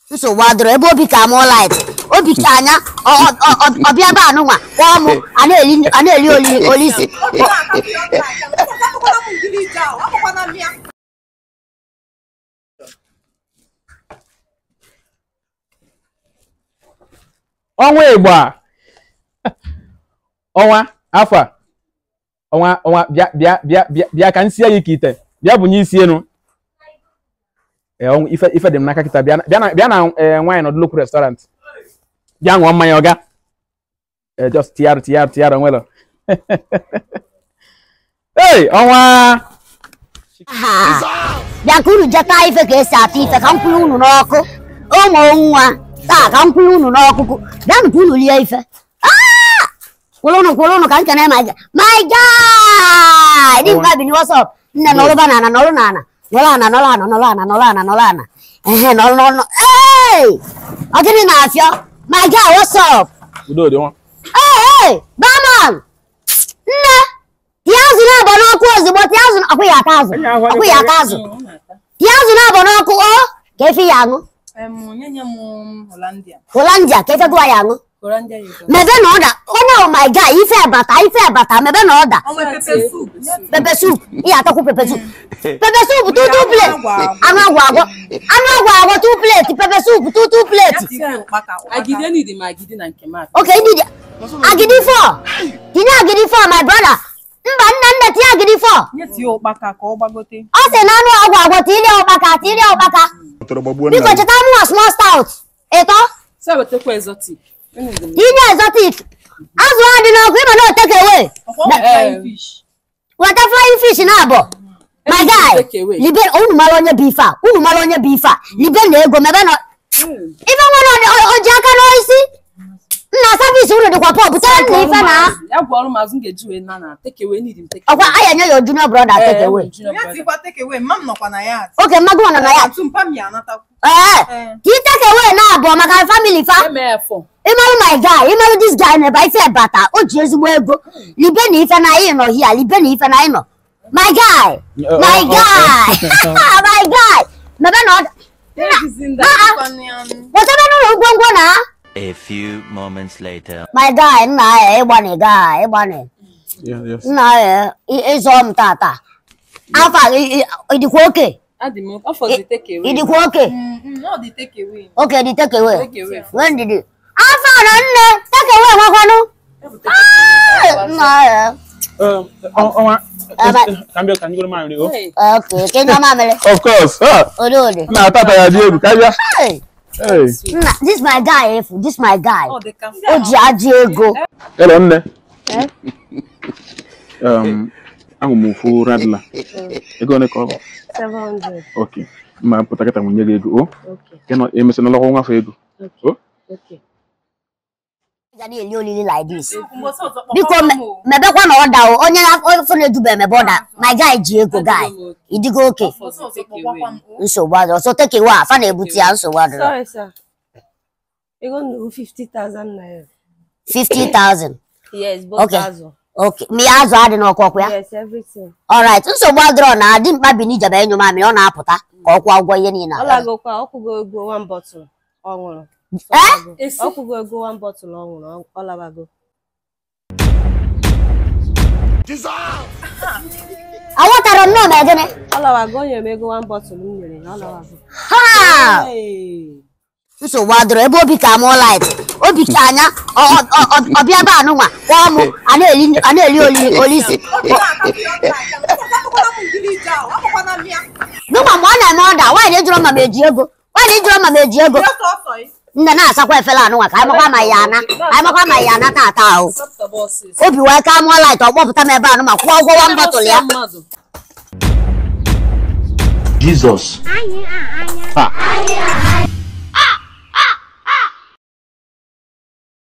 nsogbu adịrọ ebe obi ka mụọ light obi ka anya ọ- ọ- ọ- ọ- ọbịa ebe anụnwa kpọọ mụ a na-eli a na-eli oli- olisi ọnwa ịgba ọnwa afọ a ọnwa ọnwa bịa bịa bịa bịa bịa ka m sie gị ka ite bịa bunye isi enu ee ọnwa ife ife dị m n'aka kịta bịa na bịa na bịa na ee nwaanyị nọ nnukwu restaurant bịa ṅụọ mmanya ọga ee just tiyarụ tiyarụ tiyarụ nwelo ee ọnwa Ha! bịa ka unu jeta ife ka esi ata ife ka m kwụrụ unu n'ọkụ ụmụ nwa taa ka m kwụrụ unu n'ọkụkụ bịanụ ka unu lie ife Ah! kwụrụ unu kwụrụ unu ka nkene my guy my guy dị mkpa bini what's up nne nọrụba na ana nọrụ na ana nọrọ ana nọrọ ana nọrọ ana nọrọ ana nọrọ ana ehe nọrọ nọrọ nọrọ ee ọ gịnị na-afịọ my guy what's up udo dị nwa Hey, hey, barman! Nne, tie azụ na-abọ n'ọkụ ozugbo, tie azụ ọkụ ya ata azụ, ọkụ ya ata azụ. Tie azụ na-abọ n'ọkụ, ọ ka efi ya aṅụ. Nyenye m Hollandia. Hollandia ka efe gụwa ya aṅụ. Hollandia you go. Mebe na ọda, onye oh my guy, ife bata, ife bata, mebe na ọda. Ọnwa pepper soup. Pepe soup, ihe atakwu pepe soup. Pepe soup, two two plate. Anụ agwọ agwọ, anụ agwọ agwọ, two plate, pepe soup, two two plate. Agide need m agide na nke m. Okay, ndị dị, agidi four. Tinye agidi four, my brother. Mba, nna nna tinye agidi four. Nye tie ụkpaka ka ọ gbagote. ọ sị na anụ agwọ agwọ tilie ụkpaka tilie ụkpaka biko cheta mụ na small stout ịtọ Se wetakwa exotic. tinye exotic azụ a dị n'ọkụ ịma na oteke we Flying fish. weta flying fish na abọ my guy take away. libe unu mara onye bụ ife a unu mara onye bụ ife a libe na ego mebe na ife nwere o- o ji aka n'isi nna savisi unu dịkwa pọ butere nna ife na Ya gwọrọ m azụ m ga-eji wee na na take away need m take ọkwa anya nye ya junior brother take away ya tikwa take away mma m nọkwa na ya oke mmadụ nọ na ya atụ mpa m ya anatakwu ee Eh. ka ị take away na abụọ maka family fa Emefọ. ịmarụ my guy ịmarụ this guy na-ebe ife bata o ji ezigbo ego libe na ife na anyị nọ hia libe na ife na anyị nọ my guy my guy my guy mebe na ọda wetebe n'ụlọ ngwongwo na A few moments later. my guy nna ya ịgbani guy ịgbani Yes, yes. nna ya ị- ịzọ m tata afọ a, ị- ị- ịdịkwa oke Adị m ọ fọzi take away. ịdịkwa oke ọ dị take away oke dị take away Take away. nwee ndidi afọ a na nne take away nwekwanụ Ah, nna ya Um, ọ- ọnwa Ebe- ka m bịa ka m goro mamịrị o Hey, Okay, ke nyama mere. of course ah, Ode ode. na atata ya dị egwu ka bịa Hey, Hey. nna, this my guy efu, this my guy. ọ dị ka O ji ajị ego. Hello, nne. Um, ahụ m ofu radla. Ego ole ka ọ bụ? 700. Ok. Ma pụta kịta m nye gị ego. O? Okay. Ke nọ emesi na lọkwa nwafe ego. O? Okay. Ga na-eli olili like this. mgbọsị ọzọ Biko kpọkọrọ me- m o. mebekwa na ọda o, onye na ofe na-edube emebe ọda. My guy ji ego guy. Idigo oke. Mgbọsị ọzọ kpọkwakwa m o. Nsogbu adịrọ. So take away afa na-ebute ya nsogbu adịrọ. Sorry, sir. You're going to do 50,000 naira. 50,000. Yes, both Okay. Azo. Okay. Mi azụ adị n'ọkụ ọkụ ya. Yes, everything. Alright. Nsogbu adịrọ na adị mkpa bi n'ijebe enyo mamịrị ọ na-apụta ka ọ kwụọ ụgwọ ihe niile. All I go kwa, I'll go go one bottle. Ọ ṅụrụ. Eh? I'll go go one bottle ọ ṅụrụ. All I go. Aghọtara m nnọọ ma gịnị? All I go nyere m ego one bottle m nyere ya. All I go. Ha! Hey. nsogbu adịrọ ebe obi ka mụọ light obi ka anya ọ- ọ- ọ- ọ- ọbịa ebe anụnwa kpọọ mụ a na-eli a na-eli oli- olisi nụma mgbe ọ na-eme ọda nwaanyị jụrụ ma m eji ego nwaanyị jụrụ ma m eji ego nne na-asakwa efere anụnwa ka anyị makwa ma ya ana ka anyị makwa ma ya ana tata ahụ Sọpụtaba ọsịsọ. obi wee ka mụọ light ọ kpọpụta m ebe anụma kwụọ ụgwọ wan bọtụl ya mmadụ. Jesus. Anya, anya.